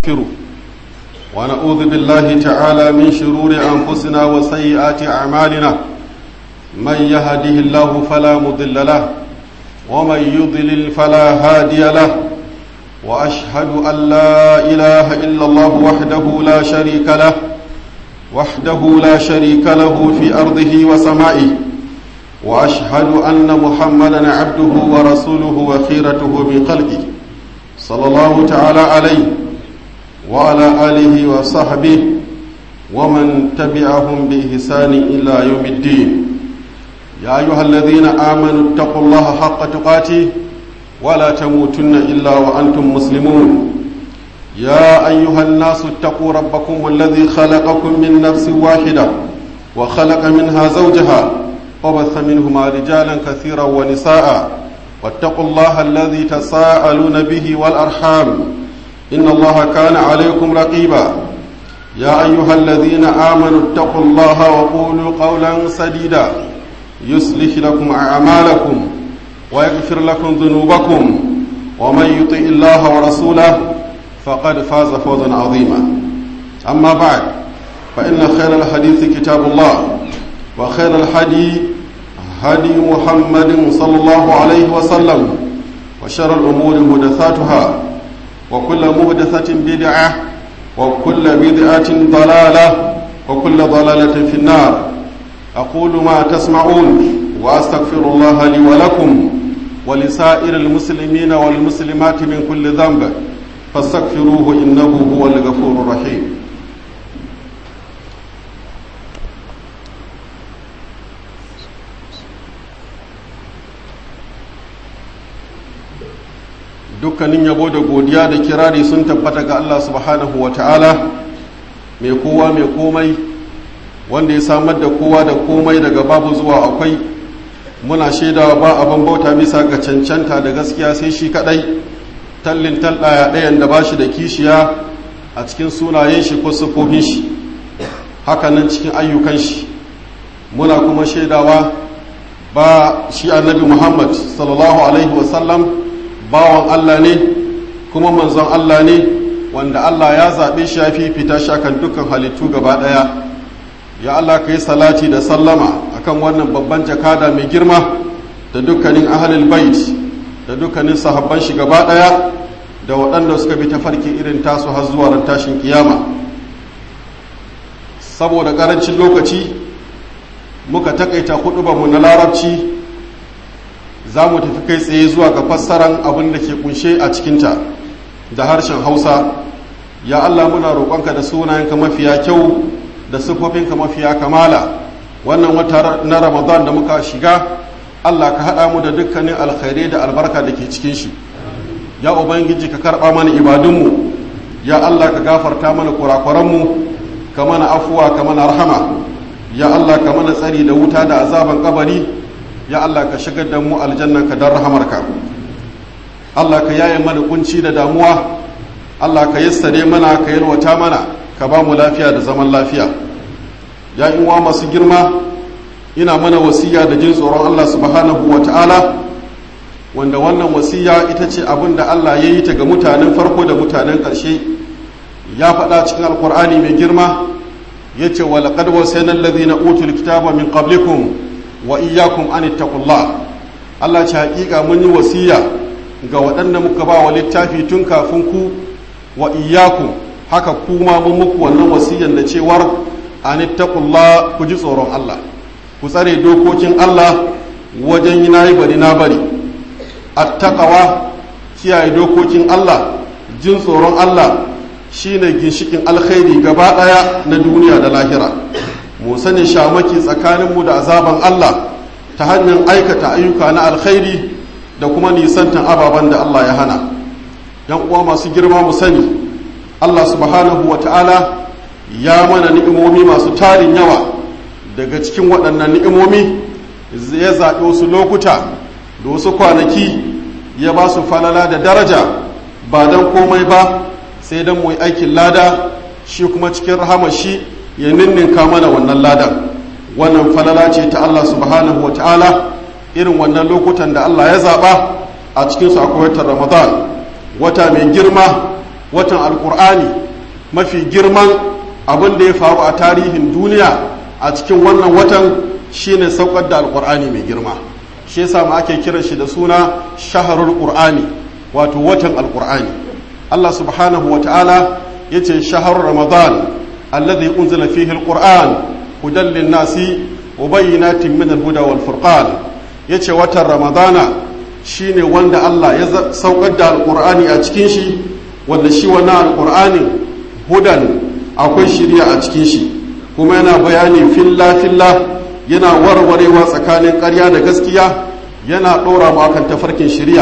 ونستغفره ونعوذ بالله تعالى من شرور أنفسنا وسيئات أعمالنا من يهده الله فلا مضل له ومن يضلل فلا هادي له وأشهد أن لا إله إلا الله وحده لا شريك له وحده لا شريك له في أرضه وسمائه وأشهد أن محمدا عبده ورسوله وخيرته من خلقه صلى الله تعالى عليه وعلى آله وصحبه ومن تبعهم بإحسان إلى يوم الدين يا أيها الذين آمنوا اتقوا الله حق تقاته ولا تموتن إلا وأنتم مسلمون يا أيها الناس اتقوا ربكم الذي خلقكم من نفس واحدة وخلق منها زوجها وبث منهما رجالا كثيرا ونساء واتقوا الله الذي تساءلون به والأرحام إن الله كان عليكم رقيبا يا أيها الذين آمنوا اتقوا الله وقولوا قولا سديدا يصلح لكم أعمالكم ويغفر لكم ذنوبكم ومن يطع الله ورسوله فقد فاز فوزا عظيما أما بعد فإن خير الحديث كتاب الله وخير الحدي هدي محمد صلى الله عليه وسلم وشر الأمور محدثاتها وكل محدثة بدعة وكل بدعة ضلالة وكل ضلالة في النار أقول ما تسمعون وأستغفر الله لي ولكم ولسائر المسلمين والمسلمات من كل ذنب فاستغفروه إنه هو الغفور الرحيم dukkanin yabo da godiya da kirari sun tabbata ga Allah subhanahu wa ta'ala mai kowa mai komai wanda ya samar da kowa da komai daga babu zuwa akwai muna shaidawa ba abin bauta bisa ga cancanta da gaskiya sai shi kadai tallin tallaya ɗayan da ba shi da kishiya a cikin sunayen shi ko sufofin shi hakanan cikin ayyukan shi muna kuma shaidawa ba shi annabi muhammad sallallahu alaihi wasallam bawan allah ne kuma manzon allah ne wanda allah ya zaɓe shi ya fifita shi akan dukkan halittu gaba ɗaya ya allah ka yi salati da sallama akan wannan babban jakada mai girma da dukkanin ahalil bait da dukkanin sahabban shi gaba ɗaya da waɗanda suka bi tafarki irin tasu har zuwa ran tashin kiyama saboda ƙarancin lokaci muka takaita mu na larabci za mu tafi kai tsaye zuwa ga fassaran abin da ke kunshe a cikinta da harshen hausa ya allah muna roƙonka da sunayenka mafiya kyau da siffofinka mafiya kamala wannan wata na ramadan da muka shiga allah ka haɗa mu da dukkanin alkhairai da albarka da ke cikin shi ya ubangiji ka karɓa mana ibadunmu ya allah ka gafarta mana kurakuranmu ka mana afuwa ka mana rahama ya allah ka mana tsari da wuta da azaban kabari ya allah ka shigar da mu aljannan ka don rahamarka allah ka yaye mana kunci da damuwa allah ka yassare mana ka yalwata mana ka ba mu lafiya da zaman lafiya ya uwa masu girma ina mana wasiya da jin tsoron allah subhanahu wa ta'ala wanda wannan wasiya ita ce abin da Allah ya yi ta ga mutanen farko da mutanen ƙarshe ya faɗa cikin alkur'ani mai girma ya ce wa laƙad wasaina allazina utul kitaba min qablikum wa iyyakum an ittaqullah Allah ce haƙiƙa mun yi wasiya ga waɗanda muka ba wa littafi tun kafin ku wa iyyakum haka kuma mun muku wannan wasiyan da cewar an ittaqullah ku ji tsoron Allah ku tsare dokokin Allah wajen yi nayi bari na bari attaqawa kiyaye dokokin Allah jin tsoron Allah shine ginshikin alkhairi gaba daya na duniya da lahira mu sani shamaki tsakaninmu da azaban Allah ta hanyar aikata ayyuka na alkhairi da kuma nisantan ababen da Allah ya hana yan uwa masu girma mu sani Allah subhanahu wa ta'ala ya mana ni'imomi masu tarin yawa daga cikin waɗannan ni'imomi ya zaɓi wasu lokuta da wasu kwanaki ya ba su falala da daraja ba don komai ba sai don mu aikin lada shi kuma cikin rahamar shi ya ninninka mana wannan ladan wannan falala ce ta Allah subhanahu wa ta'ala irin wannan lokutan da Allah ya zaɓa a cikinsu akwai watan ramadan wata mai girma watan alkur'ani mafi girman abin da ya faru a tarihin duniya a cikin wannan watan shine saukar da alkur'ani mai girma shi yasa ma ake kiran shi da suna shaharul qur'ani wato watan alkur'ani Allah subhanahu wa ta'ala yace shaharul ramadan alladhi unzila fihi alquran hudan lin-nasi wa bayyinatin min al-huda wal furqan yace watan ramadana shine wanda Allah ya saukar da alkur'ani a cikin shi wanda shi wannan alkur'ani hudan akwai shirya a cikin shi kuma yana bayani filla filla yana warwarewa tsakanin ƙarya da gaskiya yana ɗora mu akan tafarkin shirya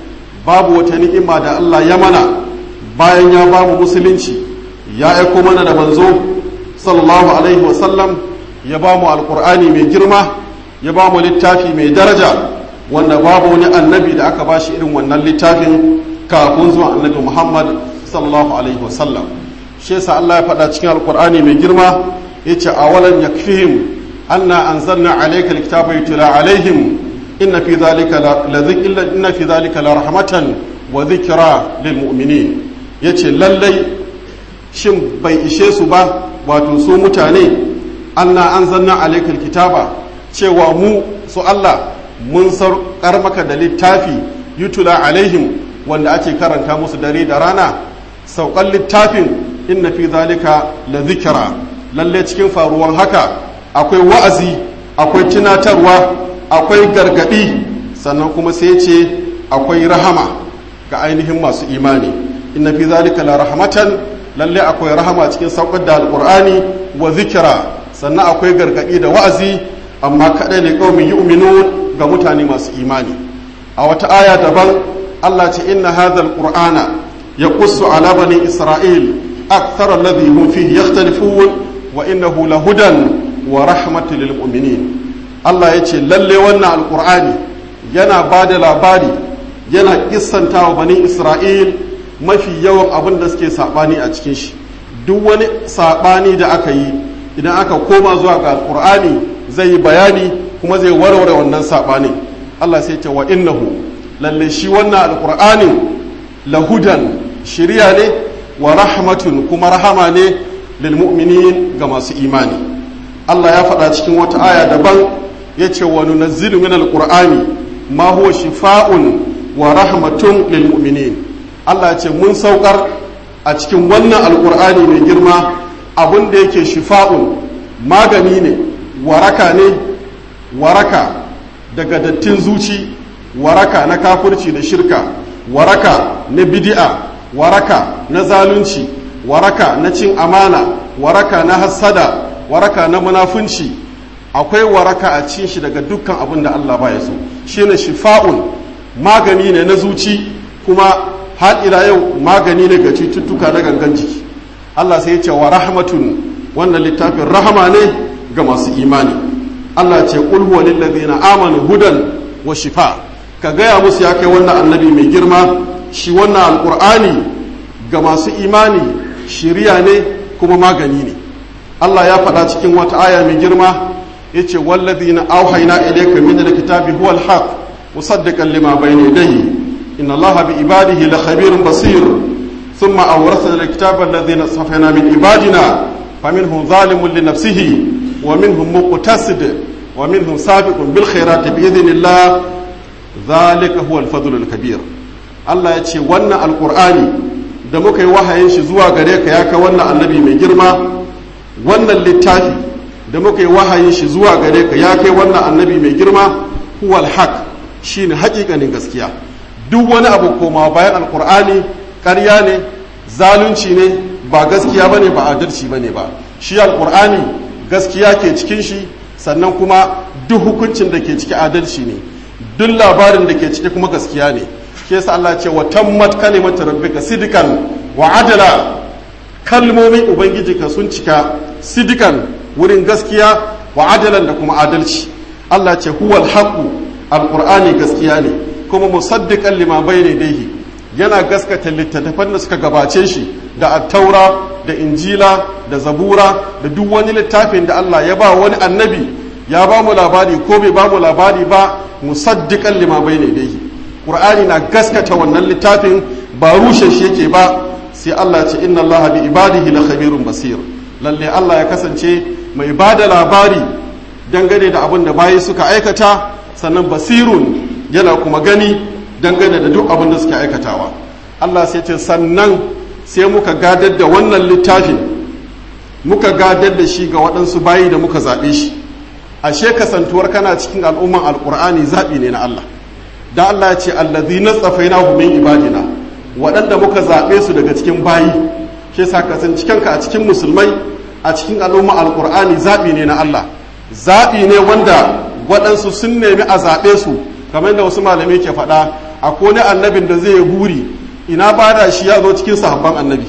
babu wata ni'ima da Allah ya mana bayan ya bamu musulunci ya aiko mana da manzo sallallahu alaihi wasallam ya bamu alkur'ani mai girma ya bamu littafi mai daraja wanda babu wani annabi da aka bashi irin wannan littafin kafin zuwa annabi Muhammad sallallahu alaihi wasallam shi yasa Allah ya faɗa cikin alkur'ani mai girma yace awalan yakfihim anna anzalna alayka alkitaba yutla alaihim inna fi dhalika la dhikra inna fi dhalika la rahmatan wa dhikra lil mu'minin yace lallai shin bai ishe su ba wato su mutane anna anzalna alayka alkitaba cewa mu su Allah mun saukar maka da littafi yutula alaihim wanda ake karanta musu dare da rana saukan littafin inna fi zalika la zikira lalle cikin faruwan haka akwai wa'azi akwai tunatarwa akwai gargadi sannan kuma sai ce akwai rahama ga ainihin masu imani inna fi zalika la rahmatan lalle akwai rahama cikin saukar da alqur'ani wa zikira sannan akwai gargadi da wa'azi amma kadai ne qaumin yu'minun ga mutane masu imani a wata aya daban Allah ce inna hadha alqur'ana yaqussu ala bani isra'il akthar alladhi hum fihi yakhtalifun wa innahu lahudan wa rahmatul lil mu'minin Allah ya ce lalle wannan alqur'ani yana ba da labari yana kissanta wa bani isra'il mafi yawan abin da suke sabani a cikin shi duk wani sabani da aka yi idan aka koma zuwa ga alqur'ani zai yi bayani kuma zai warware wannan saɓani Allah sai ce wa innahu lalle shi wannan alƙur'anin lahudan shirya ne wa rahmatun kuma rahama ne lil mu'minin ga masu imani Allah ya faɗa cikin wata aya daban ya ce wa nunazzilu min alƙur'ani ma huwa shifa'un wa rahmatun lil mu'minin Allah ya ce mun saukar a cikin wannan alƙur'ani mai girma abin da yake shifa'un magani ne waraka ne waraka daga dattin zuci waraka na kafurci da shirka waraka na bidi'a waraka na zalunci waraka na cin amana waraka na hassada waraka na munafunci akwai waraka a cin shi daga dukkan abin da Allah ba ya so shine shifa'un magani ne na zuci kuma har ila yau magani ne ga cututtuka na gangan jiki Allah sai ya ce wa rahmatun wannan littafin rahama ne ga masu imani Allah ce qul huwa lil ladina amanu hudan wa shifa ka gaya musu ya kai wannan annabi mai girma shi wannan alqur'ani ga masu imani shiriya ne kuma magani ne Allah ya faɗa cikin wata aya mai girma yace walladhina awhayna ilayka min alkitabi huwa alhaq musaddiqan lima bayna yadayhi inna Allaha bi ibadihi la khabirun basir ثم أورثنا الكتاب الذين اصطفينا من عبادنا فمنهم ظالم لنفسه ومنهم مقتصد ومنهم سابق بالخيرات بإذن الله ذلك هو الفضل الكبير Allah ya ce wannan alkur'ani da muka yi wahayin shi zuwa gare ka ya ka wannan annabi mai girma wannan littafi da muka yi wahayin shi zuwa gare ka ya kai wannan annabi mai girma huwal haq shine haƙiƙanin gaskiya duk wani abu koma bayan alkur'ani ƙarya ne zalunci ne ba gaskiya bane ba adalci bane ba shi alkur'ani gaskiya ke cikin shi sannan kuma duk hukuncin da ke ciki adalci ne duk labarin da ke ciki kuma gaskiya ne ke yasa Allah ce wa tammat kalimatu rabbika sidikan wa adala kalmomin ubangijinka sun cika sidikan wurin gaskiya wa adalan da kuma adalci Allah ce huwal haqu alqur'ani gaskiya ne kuma musaddiqan lima bayna yadayhi yana gaskata littattafan da suka gabace shi da attaura da injila da zabura da duk wani littafin da Allah ya ba wani annabi ya ba mu labari ko bai ba mu labari ba musaddiqan lima bayna yadayhi qur'ani na gaskata wannan littafin ba rushe shi yake ba sai Allah ce inna Allah bi ibadihi la khabirun basir lalle Allah ya kasance mai bada labari dangane da abin da bayi suka aikata sannan basirun yana kuma gani dangane da duk abin da suka aikatawa Allah sai ce sannan sai muka gadar da wannan littafin muka gadar da shi ga waɗansu bayi da muka zaɓe shi ashe kasantuwar kana cikin al'umman alƙur'ani zaɓi ne na Allah da Allah ya ce allazi na tsafaina min ibadina waɗanda muka zaɓe su daga cikin bayi shi sa kasance kanka a cikin musulmai a cikin al'umman alƙur'ani zaɓi ne na Allah zaɓi ne wanda waɗansu sun nemi a zaɓe su kamar da wasu malamai ke faɗa akwai wani annabin da zai buri ina ba da shi ya zo cikin sahabban annabi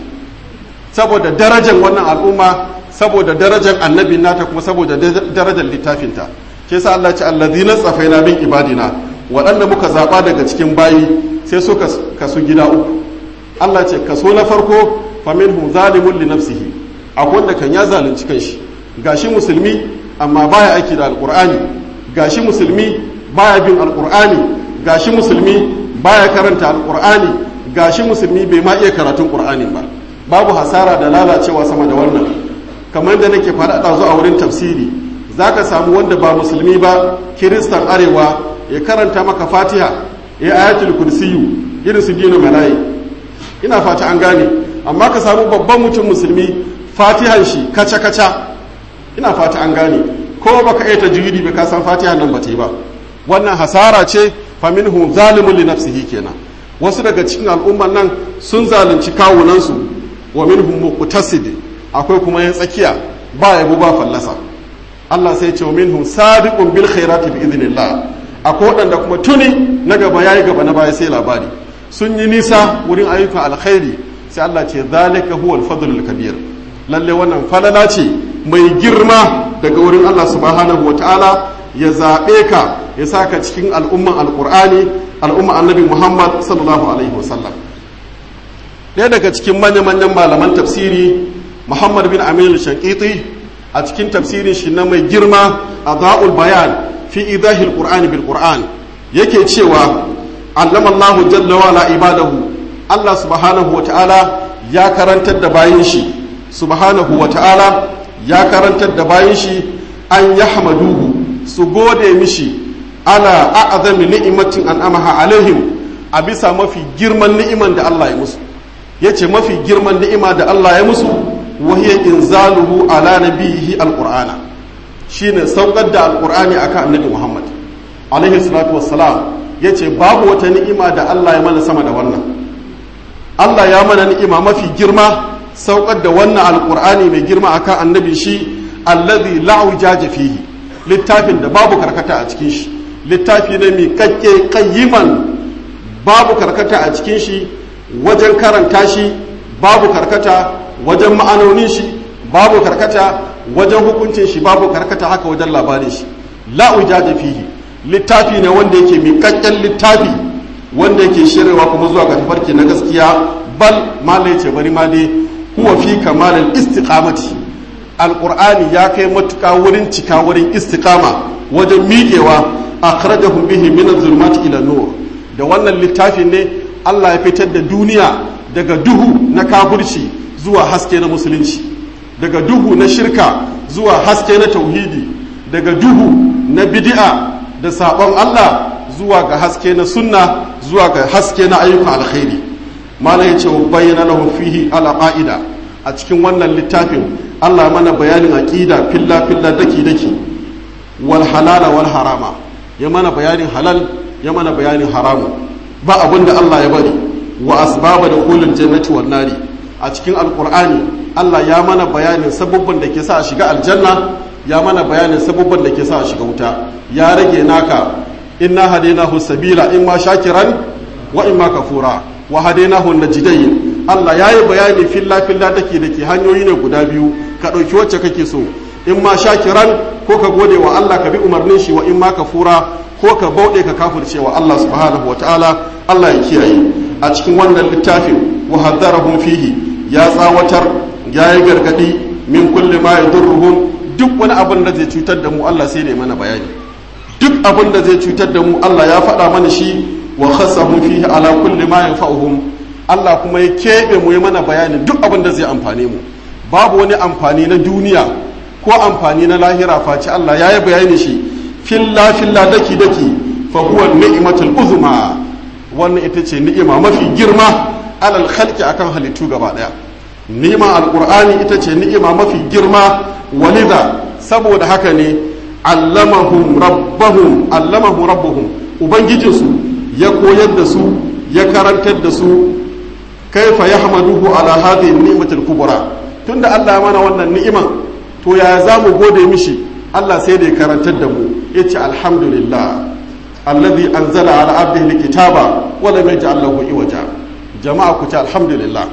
saboda darajar wannan al'umma saboda darajar annabin nata kuma saboda darajar littafinta ke sa Allah ce allazina tsafaina bin ibadina waɗanda muka zaɓa daga cikin bayi sai su kasu gida uku Allah ce kaso na farko faminhum zalimun li nafsihi akwai wanda kan ya zalunci kanshi gashi musulmi amma baya aiki da alqur'ani gashi musulmi baya bin alqur'ani gashi musulmi baya karanta alqur'ani gashi musulmi bai ma iya karatun qur'ani ba babu hasara da lalacewa sama da wannan kamar da nake faɗa ɗazu a wurin tafsiri za ka samu wanda ba musulmi ba kiristan arewa ya karanta maka fatiha ya ayatul kursiyu irin su dino malayi ina fata an gane amma ka samu babban mutum musulmi fatihan shi kaca kaca ina fata an gane ko baka iya tajwidi ba ka san fatihan nan ba ta yi ba wannan hasara ce faminhum zalimun li nafsihi kenan wasu daga cikin al'umman nan sun zalunci kawunansu wa minhum muqtasid akwai kuma yan tsakiya ba yabo ba fallasa Allah sai ce wa minhum sabiqun bil khairati bi idnillah akwai wadanda kuma tuni na gaba yayi gaba na baya sai labari sun yi nisa wurin ayyukan alkhairi sai Allah ce zalika huwal fadlul kabir lalle wannan falala ce mai girma daga wurin Allah subhanahu wataala ya zabe ka ya saka cikin al'umman alqur'ani al'umma annabi Muhammad sallallahu alaihi wasallam ɗaya daga cikin manya-manyan malaman tafsiri muhammad bin aminu shankiti a cikin tafsirin shi na mai girma a za'ul bayan fi idahil qur'ani bil qur'an yake cewa allama allahu jalla wa ibadahu allah subhanahu wa ta'ala ya karantar da bayin shi subhanahu wa ta'ala ya karantar da bayin shi an yahmaduhu su gode mishi ala a'zami ni'matin an'amaha alaihim a bisa mafi girman ni'iman da allah ya musu ya ce mafi girman ni'ima da Allah ya musu wahiyya inzaluhu ala nabiyihi alqur'ana shine saukar da alqur'ani akan annabi Muhammad alaihi salatu wassalam yace babu wata ni'ima da Allah ya mana sama da wannan Allah ya mana ni'ima mafi girma saukar da wannan alqur'ani mai girma akan annabi shi alladhi la ujaja fihi littafin da babu karkata a cikin shi littafi ne mai kakke qayyiman babu karkata a cikin shi wajen karanta shi babu karkata wajen ma'anonin shi babu karkata wajen hukuncin shi babu karkata haka wajen labarin shi la'ujaja fihi littafi ne wanda yake miƙaƙƙen littafi wanda yake shirewa kuma zuwa ga tafarki na gaskiya bal mala ce bari ma dai huwa fi kamalin istiqamati alqur'ani ya kai matuƙa wurin cika wurin istiqama wajen miƙewa akhrajahum bihi min az-zulumati ila nur da wannan littafin ne Allah ya fitar da duniya daga duhu na kafirci zuwa haske na musulunci daga duhu na shirka zuwa haske na tauhidi daga duhu na bid'a da sabon Allah zuwa ga haske na sunna zuwa ga haske na ayyukan alkhairi malam yace wa bayyana lahu fihi ala qa'ida a cikin wannan littafin Allah mana bayanin aqida filla filla daki daki wal halala wal harama ya mana bayanin halal ya mana bayanin haramu ba abin da Allah ya bari wa asbaba da kulul jannati wan nari a cikin alqur'ani Allah ya mana bayanin sabubban da ke sa a shiga aljanna ya mana bayanin sabubban da ke sa a shiga wuta ya rage naka inna hadainahu sabila imma shakiran wa imma kafura wa hadainahu najdayn Allah ya yi bayani filla filla take da ke hanyoyi ne guda biyu ka ɗauki wacce kake so in ma shakiran ko ka gode wa Allah ka bi umarnin shi wa in ma kafura ko ka bauɗe ka kafirce wa Allah subhanahu wataala Allah ya kiyaye a cikin wannan littafin wa haddarahum fihi ya tsawatar ya yi gargadi min kulli ma yadurruhum duk wani abin da zai cutar da mu Allah sai ne mana bayani duk abin da zai cutar da mu Allah ya faɗa mana shi wa khassahum fihi ala kulli ma yanfa'uhum Allah kuma ya keɓe mu ya mana bayanin duk abin da zai amfane mu babu wani amfani na duniya ko amfani na lahira face Allah ya yi bayani shi filla filla daki daki fa huwa ni'matul uzma wannan ita ce ni'ima mafi girma alal khalqi akan halittu gaba daya ni'ima alqur'ani ita ce ni'ima mafi girma walida saboda haka ne allamahum rabbahum allamahum rabbuhum ubangijinsu ya koyar da su ya karantar da su kaifa yahmaduhu ala hadhihi ni'matul kubra tunda Allah ya mana wannan ni'iman to ya za mu gode mishi Allah sai da ya karantar da mu yace alhamdulillah alladhi anzala ala abdihi alkitaba wa lam yaj'al lahu iwaja jama'a ku ce alhamdulillah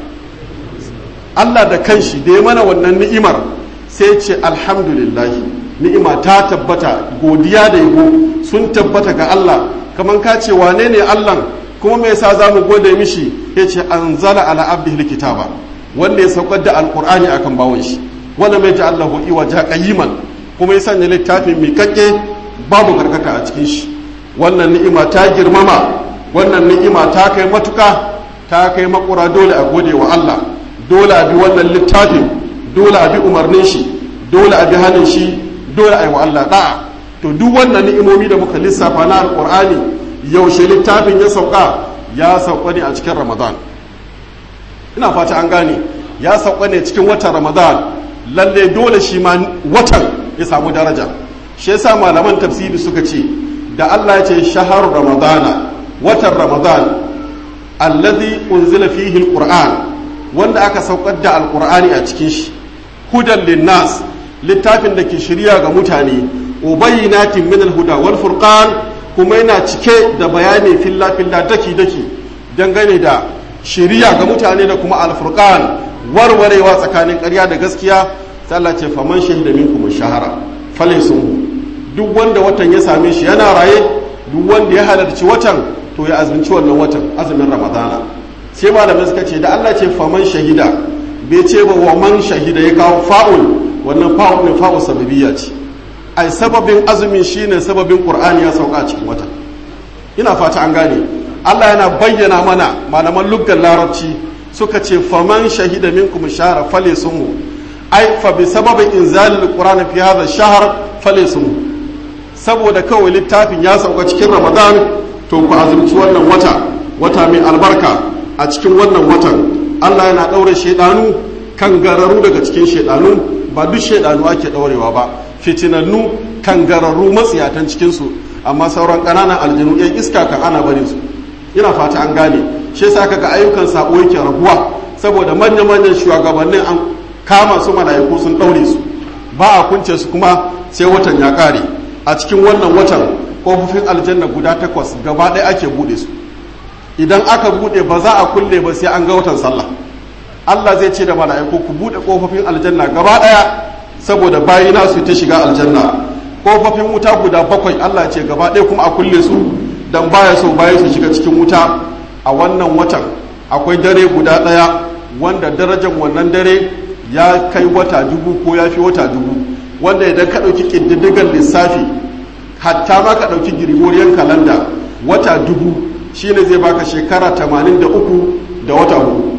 Allah da kanshi da ya mana wannan ni'imar sai ce alhamdulillah ni'ima ta tabbata godiya da yabo sun tabbata ga Allah kaman ka ce wane ne Allah kuma me yasa zamu gode mishi yace anzala ala abdihi alkitaba wanda ya saukar da alqur'ani akan bawon shi wala mai ja'al lahu iwaja qayyiman kuma ya sanya littafin miƙaƙe babu karkaka a cikin shi wannan ni'ima ta girmama wannan ni'ima ta kai matuka ta kai makura dole a gode wa Allah dole a bi wannan littafin dole a bi umarnin shi dole a bi hannun shi dole a yi wa Allah da'a to duk wannan ni'imomi da muka lissafa na alqur'ani yaushe littafin ya sauka ya sauka ne a cikin ramadan ina fata an gane ya sauka ne cikin watan ramadan lalle dole shi ma watan ya samu daraja shi yasa malaman tafsiri suka ce da Allah ya ce shahar ramadana watan ramadan allazi unzila fihi alquran wanda aka saukar da alqur'ani a cikin shi hudan linnas littafin da ke shirya ga mutane ubayyinatin min alhuda wal furqan kuma yana cike da bayani filla filla daki daki dangane da shiriya ga mutane da kuma alfurqan warwarewa tsakanin ƙarya da gaskiya sai Allah ce faman shahida minkum shahara falaysun duk wanda watan ya same shi yana raye duk wanda ya halarci watan to ya azumci wannan watan azumin ramadana sai malamai suka ce da Allah ce faman shahida bai ce ba wa man shahida ya kawo fa'ul wannan fa'ul ne fa'ul sababiyya ce ai sababin azumin shine sababin qur'ani ya sauka a cikin watan ina fata an gane Allah yana bayyana mana malaman luggan larabci suka ce faman shahida minkum shahra falisumu ai fa bi sababin inzalil qur'ani fi hadha shahr falisumu saboda kawai littafin ya sauka cikin ramadan to ku azumci wannan wata wata mai albarka a cikin wannan watan Allah yana daure shedanu kan gararu daga cikin shedanu ba duk shedanu ake daurewa ba fitinannu kan gararru matsiyatan cikin su amma sauran ƙananan aljanu yan iska kan ana barin su ina fata an gane shi yasa kaga ayyukan sabo yake raguwa saboda manyan manyan shugabannin an kama su malaiku sun daure su ba a kunce su kuma sai watan ya kare a cikin wannan watan kofofin aljanna guda takwas gaba ɗaya ake bude su idan aka bude ba za a kulle ba sai an ga watan sallah Allah zai ce da mala'iku ku bude kofofin aljanna gaba ɗaya saboda bayina su ta shiga aljanna kofofin wuta guda bakwai Allah ce gaba ɗaya kuma a kulle su dan baya so baya su shiga cikin wuta a wannan watan akwai dare guda ɗaya wanda darajar wannan dare ya kai wata dubu ko ya fi wata dubu wanda idan ka ɗauki ƙididdigan lissafi hatta ma ka ɗauki girgoriyar kalanda wata dubu shine zai baka shekara tamanin da uku da wata hudu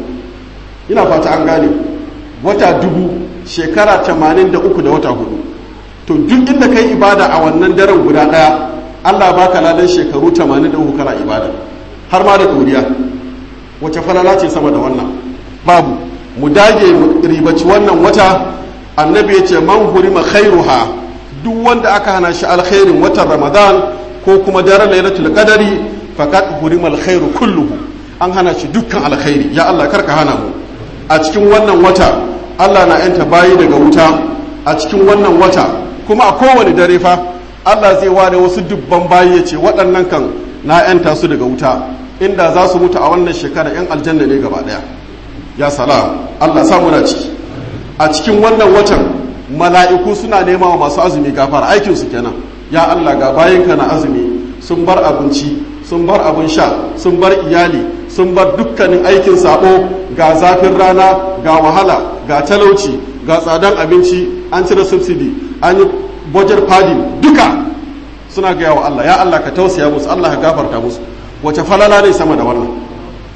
ina fata an gane wata dubu shekara tamanin da uku da wata hudu to duk inda kai ibada a wannan daren guda ɗaya allah baka ladan shekaru tamanin da uku kana ibada har ma da ɗoriya wace falala ce sama da wannan babu mu dage mu ribaci wannan wata annabi ya ce man hurima khairuha duk wanda aka hana shi alkhairin watan ramadan ko kuma daren lailatul qadari faqad hurima alkhairu kulluhu an hana shi dukkan alkhairi ya Allah karka hana mu a cikin wannan wata Allah na yanta bayi daga wuta a cikin wannan wata kuma a kowane dare fa Allah zai ware wasu dubban bayi ya ce waɗannan kan na yanta su daga wuta inda za su mutu a wannan shekara yan aljanna ne gaba ɗaya ya salam Allah samu na ciki a cikin wannan watan mala'iku suna nema wa masu azumi gafara aikinsu kenan ya Allah ga bayanka na azumi sun bar abinci sun bar abin sha sun bar iyali sun bar dukkanin aikin sabo ga zafin rana ga wahala ga talauci ga tsadan abinci an cire subsidy an yi budget padding duka suna gaya wa Allah ya Allah ka tausaya musu Allah ka gafarta musu wace falala ne sama da wannan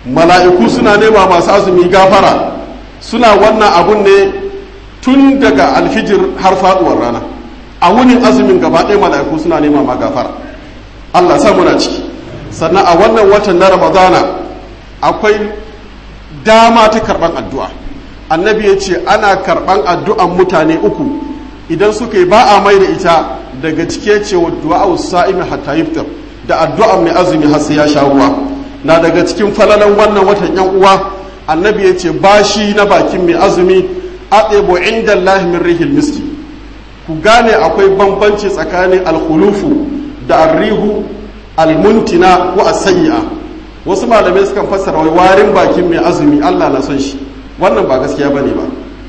mala'iku suna nema masu azumi gafara suna wannan abun ne tun daga alfijir har faduwar rana a wunin azumin gaba ɗaya mala'iku suna nema ma gafara Allah sa muna ciki sannan a wannan watan na ramadana akwai dama ta karɓan addu'a annabi ya ce ana karɓan addu'an mutane uku idan suka yi ba a mai da ita daga cike ce wa du'a sa'imi hatta yiftar da addu'an mai azumi har sai ya sha ruwa na daga cikin falalan wannan watan yan uwa annabi ya ce bashi na bakin mai azumi aɗebo inda Allah min rihil miski ku gane akwai bambanci tsakanin alkhulufu da arrihu almuntina ko asayya wasu malamai sukan fassara wai warin bakin mai azumi Allah na son shi wannan ba gaskiya bane ba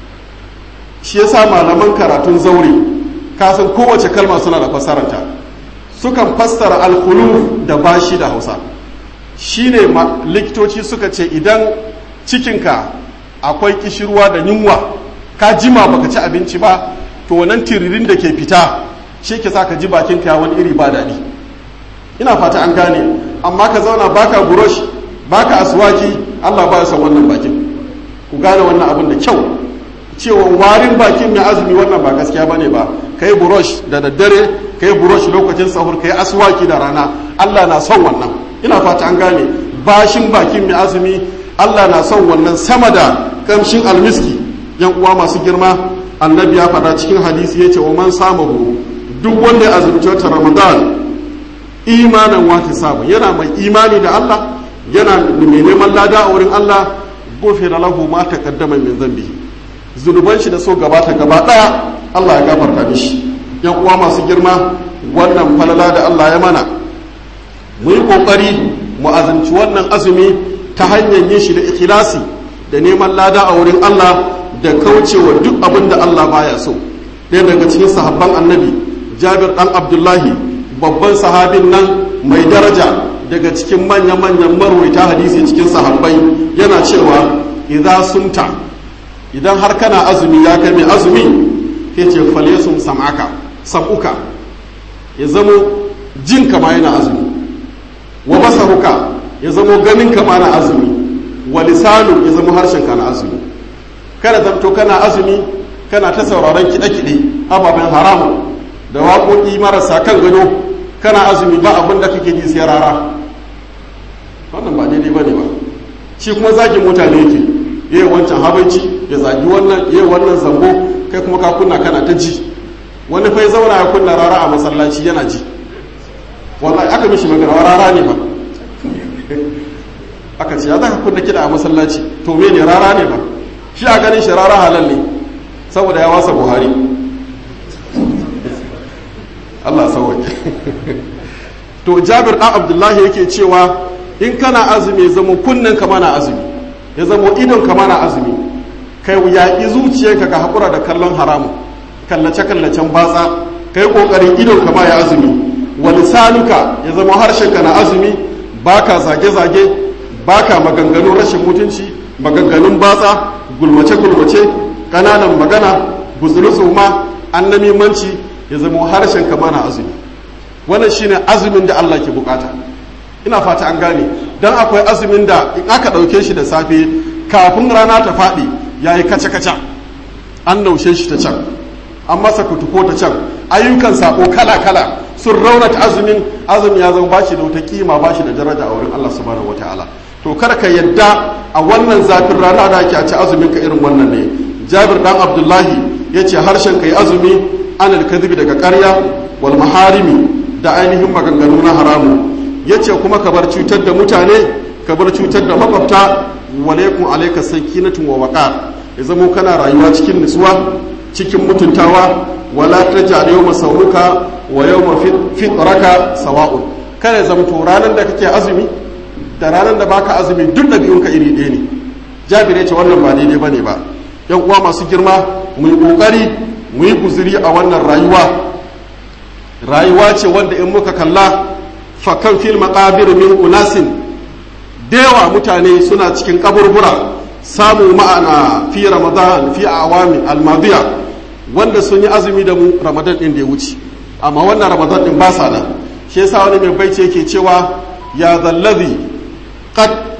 shi yasa malaman karatun zaure kasan kowace kalma suna da fassararta sukan fassara alkhuluf da bashi da Hausa shine likitoci suka ce idan cikinka akwai kishirwa da yunwa ka jima baka ci abinci ba to wannan tiririn da ke fita shi ke sa ka ji bakin ka wani iri ba daɗi ina fata an gane amma ka zauna baka burosh baka aswaki Allah ba ya san wannan bakin ku gane wannan abin da kyau cewa warin bakin mai azumi wannan ba gaskiya bane ba kai burosh da daddare kai burosh lokacin sahur kai aswaki da rana Allah na son wannan ina fata an gane bashin bakin mai azumi Allah na son wannan sama da kamshin almiski yan uwa masu girma annabi ya faɗa cikin hadisi yace wa man samahu duk wanda ya azumci wata ramadan imanan wata sabu yana mai imani da Allah yana mai neman lada a wurin Allah gofira lahu ma taqaddama min zambi zunuban shi da so gabata gaba daya Allah ya gafarta mishi yan uwa masu girma wannan falala da Allah ya mana mu yi kokari mu azumci wannan azumi ta hanyar yin shi da ikhlasi da neman lada a wurin Allah da kaucewa duk abin da Allah baya so ɗaya daga cikin sahabban annabi jabir dan abdullahi babban sahabin nan mai daraja daga cikin manya-manyan marwaita hadisi cikin sahabbai yana cewa idan sunta idan har kana azumi ya kai mai azumi ke ce falesun sam'aka sam'uka ya zamo jin kama yana azumi wa basaruka ya zamo ganin kama na azumi wa lisanu ya zamo harshen ka na azumi kada zamto kana azumi kana ta sauraron kiɗe-kiɗe ababen haramu da waƙoƙi marasa kan gado kana azumi ba abin da kake ji sai rara wannan ba daidai ba ne ba shi kuma zagin mutane yake yayi wancan habaici ya zagi wannan yayi wannan zambo kai kuma ka kunna kana ta ji wani fa ya zauna ya kunna rara a masallaci yana ji wallahi aka mishi magana rara ne ba aka ce ya zaka kunna kiɗa a masallaci to me ne rara ne ba shi a ganin shi rara halal ne saboda ya wasa buhari Allah sauwaƙe to jabir ɗan abdullahi yake cewa in kana azumi ya zama kunnen ka mana azumi ya zama idon ka mana azumi kai yaƙi zuciyarka ka haƙura da kallon haramu kallace kallacen batsa kai ƙoƙarin idon ka ma ya azumi wa lisanuka ya zama harshen ka na azumi baka zage zage baka maganganun rashin mutunci maganganun batsa gulmace gulmace ƙananan magana buzulusu ma annamimanci ya zama harshen ka mana azumi wannan shine azumin da Allah ke bukata ina fata an gane dan akwai azumin da in aka dauke shi da safe kafin rana ta faɗi yayi kaca kaca an naushe shi ta can an masa kutuko ta can ayyukan sako kala kala sun raunata azumin azumi ya zama bashi da wata kima bashi da daraja a wurin Allah subhanahu wataala to kar ka yadda a wannan zafin rana da ake a ci azumin ka irin wannan ne Jabir dan Abdullahi yace harshen kai azumi anil kadhibi daga ƙarya wal maharimi da ainihin maganganu na haramu yace kuma ka bar cutar da mutane ka bar cutar da makwabta walaikum alayka sakinatun wa waqar ya zamo kana rayuwa cikin nutsuwa cikin mutuntawa wala tajal yawma sawruka wa yawma fitraka sawa'un kada ya zamto ranar da kake azumi da ranar da baka azumi duk ɗabi'unka iri ɗaya ne jabir ya ce wannan ba daidai bane ba yan uwa masu girma mu yi kokari mu yi guziri a wannan rayuwa rayuwa ce wanda in muka kalla fakan fil maqabir min unasin dewa mutane suna cikin kaburbura samu ma'ana fi ramadan fi awami almadiya wanda sun yi azumi da mu ramadan din da ya wuce amma wannan ramadan din ba sa nan shi yasa wani mai baice yake cewa ya zallazi qad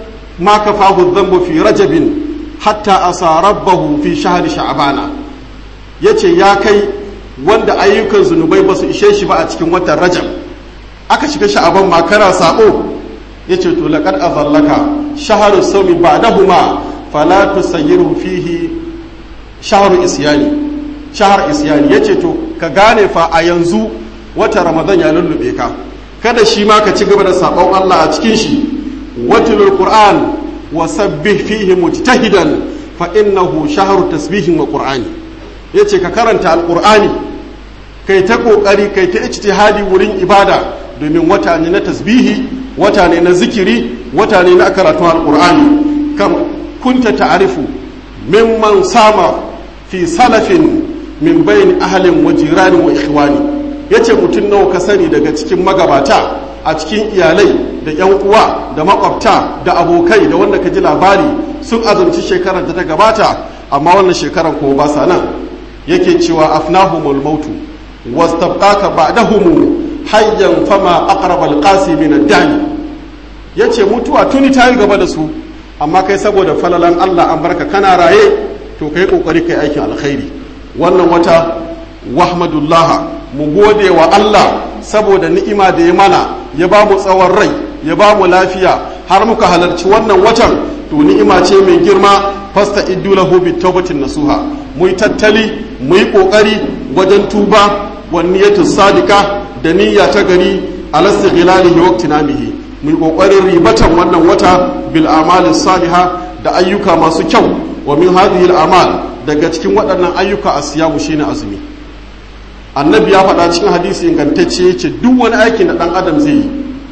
ma kafahu dhanbu fi rajabin hatta asa rabbahu fi shahri sha'bana yace ya kai wanda ayyukan zunubai ba su ishe shi ba a cikin watan rajab aka shiga sha'aban makara sabo yace to laqad azallaka shahru sawmi ba'dahuma fala tusayyiru fihi shahru isyani shahar isyani yace to ka gane fa a yanzu wata ramadan ya lullube ka kada shi ma ka ci gaba da sabon Allah a cikin shi watilul qur'an wa sabbih fihi mujtahidan fa innahu shahru tasbihin wa qur'ani yace ka karanta alqur'ani kai ta kokari kai ta ijtihadi wurin ibada domin wata ne na tasbihi wata ne na zikiri wata ne na karatun alqur'ani kam kunta ta'rifu mimman sama fi salafin min bayni ahlin wa jirani wa ikhwani yace mutum nawa ka sani daga cikin magabata a cikin iyalai da yan uwa da makwabta da abokai da wanda ka ji labari sun azumci shekarar da ta gabata amma wannan shekarar kuma ba sa nan yake cewa afnahumul mautu wastabqaka ba'dahum hayyan fama aqrab alqasi min ad-dani yace mutuwa tuni ta yi gaba da su amma kai saboda falalan Allah an barka kana raye to kai kokari kai aikin alkhairi wannan wata wahmadullah mu gode wa Allah saboda ni'ima da ya mana ya ba mu tsawon rai ya ba mu lafiya har muka halarci wannan watan to ni'ima ce mai girma fasta iddu lahu bi tawbatin nasuha mu yi tattali mu yi kokari wajen tuba wa niyyatu sadika da niyya ta gari alasti ghilalihi waqtinamihi mu yi kokarin ribatan wannan wata bil amali saliha da ayyuka masu kyau wa min hadhihi al amal daga cikin waɗannan ayyuka asiyamu shine azumi annabi ya faɗa cikin hadisi ingantacce ya ce duk wani aikin da ɗan adam zai yi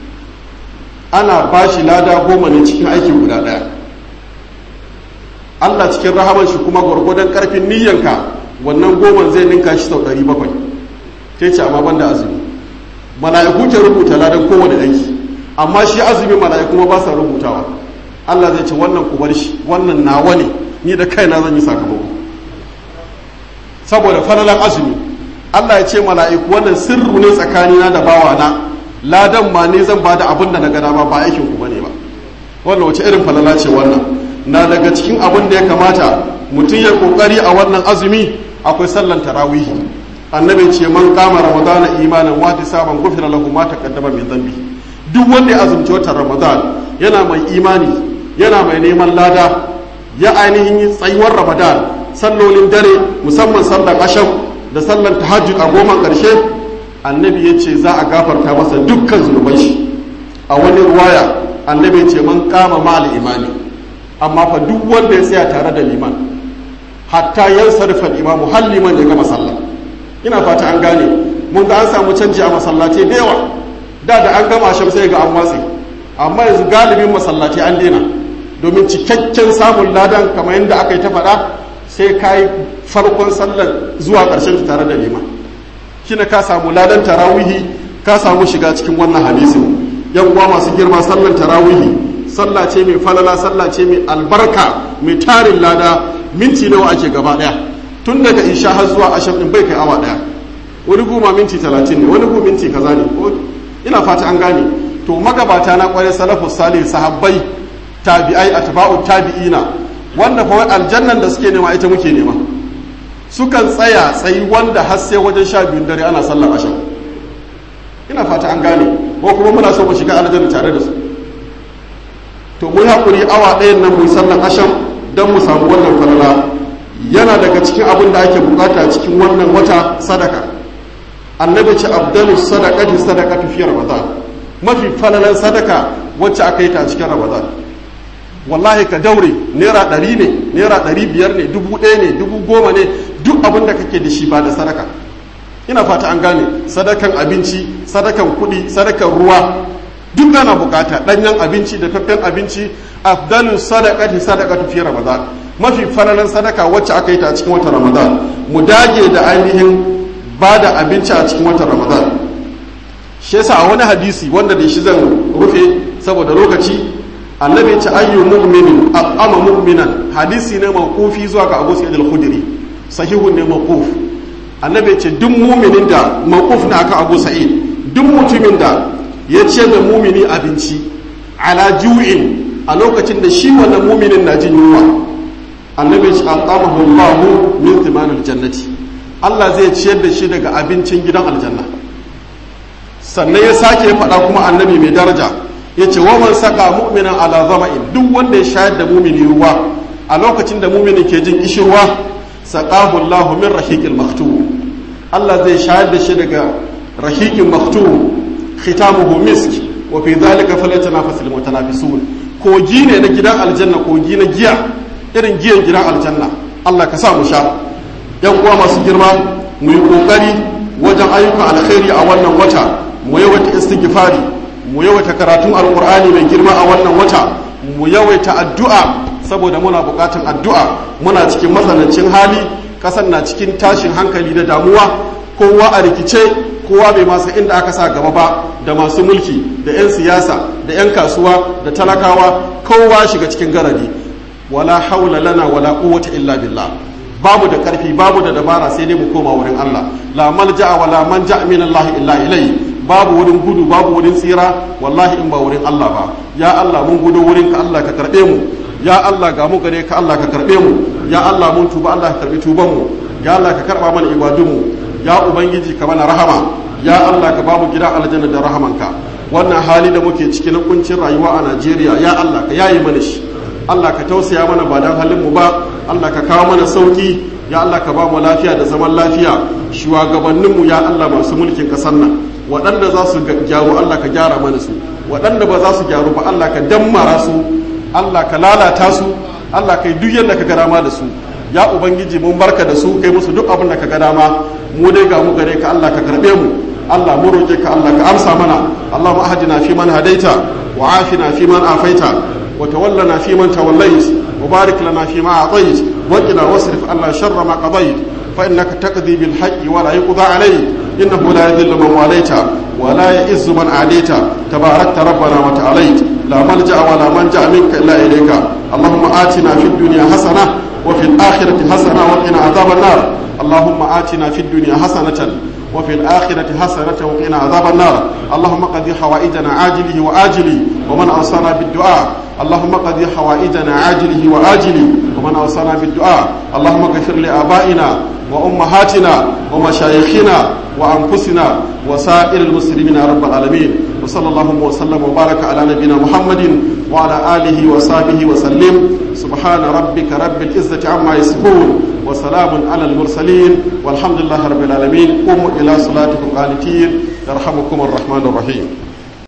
ana ba shi lada goma ne cikin aikin guda ɗaya allah cikin rahaman shi kuma gwargwadon ƙarfin niyyanka wannan goma zai ninka shi sau ɗari bakwai ta ce amma banda azumi mala'iku ke rubuta ladan kowane aiki amma shi azumi mala'iku ma ba sa rubutawa allah zai ce wannan ku bar shi wannan nawa ne ni da kaina zan yi sakamako saboda falalan azumi Allah ya ce mala'iku wannan sirru ne tsakanina da bawana ladan ma ne zan bada abin da na gada ba ba aikin ku bane ba wannan wace irin falala ce wannan na daga cikin abin da ya kamata mutum ya kokari a wannan azumi akwai sallan tarawih annabi ce man kama ramadana imanan wa tisaban gufira lahu ma taqaddama min dhanbi duk wanda ya azumci watan ramadan yana mai imani yana mai neman lada ya ainihin yi tsayuwar ramadan sallolin dare musamman sallar asham da sallar tahajjud a goma ƙarshe annabi ya ce za a gafarta masa dukkan zunuban shi a wani ruwaya annabi ya ce man kama ma'al imani amma fa duk wanda ya tsaya tare da liman hatta yan sarfa imamu har liman ya gama sallah ina fata an gane mun ga an samu canji a masallatai da yawa da da an gama sham sai ga an watsi amma yanzu galibin masallatai an daina domin cikakken samun ladan kamar yadda aka yi ta faɗa sai ka yi farkon sallar zuwa ƙarshen tare da liman shine ka samu ladan tarawihi ka samu shiga cikin wannan hadisin yan uwa masu girma sallar tarawihi sallah ce mai falala sallah ce mai albarka mai tarin lada minti nawa ake gaba daya tun daga isha har zuwa asham din bai kai awa daya wani goma minti talatin ne wani goma minti kaza ne ina fata an gane to magabata na kwarai salafus salih sahabbai tabi'ai atba'u tabi'ina wanda fa aljannan da suke nema ita muke nema sukan tsaya tsayi wanda har sai wajen sha biyun dare ana sallar asham ina fata an gane ko kuma muna so mu shiga aljanna tare da su to mu hakuri awa ɗayan nan mu sallar asham don mu samu wannan falala yana daga cikin abin da ake bukata cikin wannan wata sadaka annabi ce abdalu sadaqati sadaqatu fi ramadan mafi falalan sadaka wacce aka yi ta cikin ramadan wallahi ka daure naira ɗari ne naira ɗari biyar ne dubu ɗaya ne dubu goma ne duk abin da kake da shi ba da sadaka ina fata an gane sadakan abinci sadakan kuɗi sadakan ruwa duk ana bukata ɗanyen abinci da faffen abinci afdalu sadaqati sadaqatu fi ramadan mafi falalan sadaka wacce aka yi ta a cikin watan ramadan mu dage da ainihin ba da abinci a cikin watan ramadan shi yasa a wani hadisi wanda da shi zan rufe saboda lokaci annabi ce ayyu mu'minin aqama mu'minan hadisi ne mawqufi zuwa ga Abu Sa'id al-Khudri sahihun ne mawquf annabi ce duk mu'minin da mawquf na aka Abu Sa'id duk mutumin da ya ce da mu'mini abinci ala ju'in a lokacin da shi wannan muminin na jin yunwa annabi ya ce atamahu Allahu min thimanil jannati Allah zai ciyar da shi daga abincin gidan aljanna sannan ya sake faɗa kuma annabi mai daraja ya ce wa man saka mu'minan ala zama'in duk wanda ya shayar da mumini ruwa a lokacin da mumini ke jin kishirwa saqahu Allahu min rahiqil maktum Allah zai shayar da shi daga rahiqin maktum khitamuhu misk wa fi dhalika falyatanafasul mutanafisun kogi ne na gidan aljanna kogi na giya irin giyan gidan aljanna Allah ka sa mu sha yan uwa masu girma mu yi kokari wajen ayyukan alkhairi a wannan wata mu yawaita istighfari mu yawaita karatun alqur'ani mai girma a wannan wata mu yawaita addu'a saboda muna bukatun addu'a muna cikin matsanancin hali kasan na cikin tashin hankali da damuwa kowa a rikice kowa bai masa inda aka sa gaba ba da masu mulki da 'yan siyasa da 'yan kasuwa da talakawa kowa shiga cikin garari wala haula lana wala quwwata illa billah babu da karfi babu da dabara sai dai mu koma wurin Allah la malja'a wala manja min Allah illa ilai babu wurin gudu babu wurin tsira wallahi in ba wurin Allah ba ya Allah mun gudu wurin ka Allah ka karbe mu ya Allah ga mu gare ka Allah ka karbe mu ya Allah mun tuba Allah ka karbi tuban mu ya Allah ka karba mana ibadun mu ya ubangiji ka mana rahama ya Allah ka bamu gidan aljanna da rahamanka wannan hali da muke ciki na kuncin rayuwa a Najeriya ya Allah ka yayi mana shi Allah ka tausaya mana ba dan halin mu ba Allah ka kawo mana sauki ya Allah ka ba mu lafiya da zaman lafiya shugabannin mu ya Allah masu mulkin kasar nan waɗanda za su gyaru Allah ka gyara mana su waɗanda ba za su gyaru ba Allah ka dammara su Allah ka lalata su Allah kai duk yadda ka ga dama da su ya ubangiji mun barka da su kai musu duk abin da ka ga dama mu dai ga mu gare ka Allah ka karbe mu Allah mu roƙe ka Allah ka amsa mana Allahumma ahdina fi man hadaita wa afina fi man afaita wa tawallana fi man tawallait wa barik lana fi ma atait wa qina wasrif Allah sharra ma qadait fa innaka taqdi bil haqqi wa la yuqda alayk innahu la yadhillu man walaita wa la ya'izzu man adaita tabarakta rabbana wa ta'alait la malja wa la manja minka illa ilayka Allahumma atina fid dunya hasana وفي الآخرة حسنة وقنا عذاب النار اللهم آتنا في الدنيا حسنة وفي الآخرة حسنة وقنا عذاب النار اللهم قد حوائجنا عاجله وآجله ومن أوصانا بالدعاء اللهم قد حوائجنا عاجله وآجله ومن أوصانا بالدعاء اللهم اغفر لآبائنا وأمهاتنا ومشايخنا وأنفسنا وسائر المسلمين يا رب العالمين وصلى الله وسلم وبارك على نبينا محمد وعلى آله وصحبه وسلم سبحان ربك رب العزة عما يصفون وسلام على المرسلين والحمد لله رب العالمين قوموا إلى صلاتكم قانتين يرحمكم الرحمن الرحيم